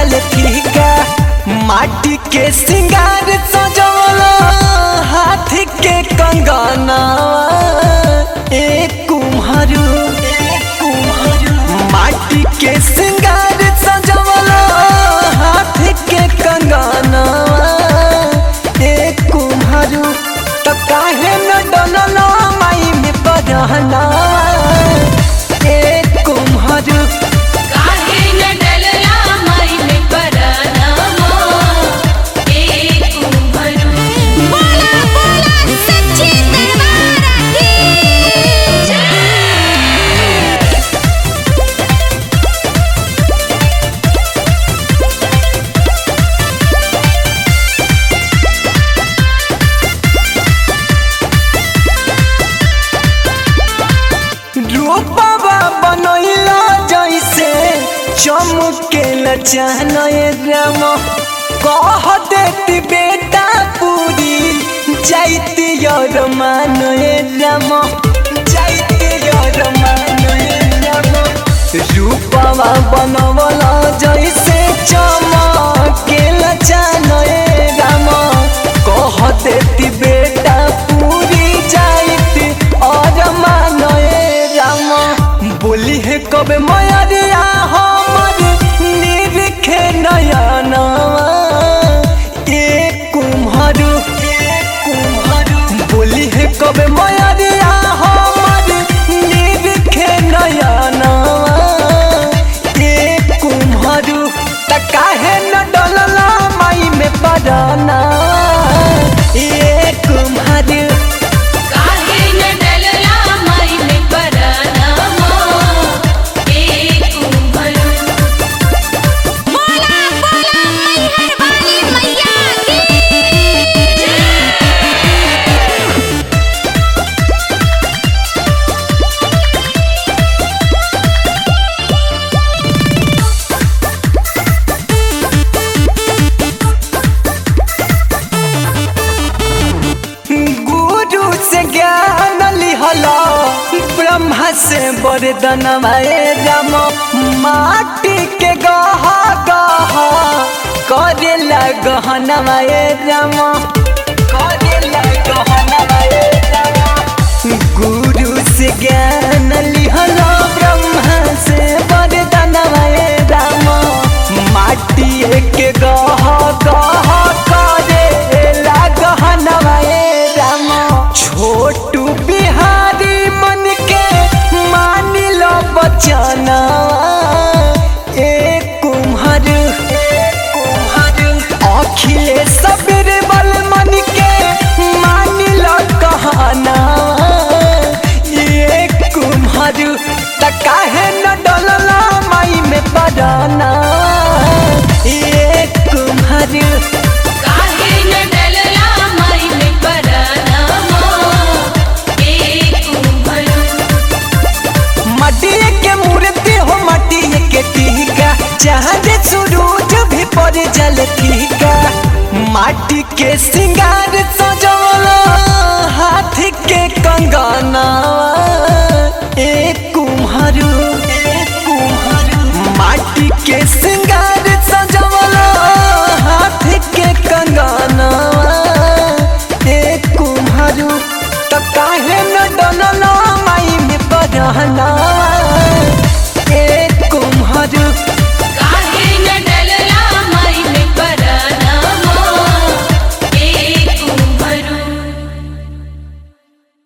जल ठीका माटी के सिंगार सजवला हाथ के कंगना एक कुम्हरू माटी के सिंगार सजवला हाथ के कंगना एक कुम्हरू तो काहे न डलना माई में बरहना एक कुम्हरू काहे न डलला माई में पराना एक कुम्हरू बोला बोला सच्ची दरबार की रूपवा बनैला जैसे चमके लचन राम कह देती बेटा पूरी जाइती और मान राम जाइती और मान राम रूपवा बनवला जैसे चमके लचन राम कह देती बेटा पूरी जाइती और मान राम बोली है कब मयरिया हमर निरखे नयना एक कुम्हरू बोली है कब मयरिया हमर निरखे नयना एक कुम्हरू त काहे न डलला माई में पड़ना एक कुम्हरू काहे न डलला माई में पराना एक कुम्हरू बोला बोला मैहर वाली मैया की गुरु से ज्ञान लिहला ब्रह्मा से वरदान राम माटी के गहा गहा करेला गहना राम करेला गहना राम गुरु से ज्ञान लिहला ब्रह्मा से वरदान राम माटी के गहा गहा करेला गहना राम छोटू बिहारी मन के मान लो बचना एक कुम्हर अखिलेश बीरबल मन के मान लो कहना एक कुम्हर त काहे न डलला माई में पड़ना एक कुम्हर काहे न डलला माई में पराना एक कुम्हरू मटिए के मूर्ति हो मटिए के टीका चांद सूरज भी पड़ जल ठीका माटी के सिंगार सजवला हाथ के कंगना एक कुम्हरू माटी के सिंगार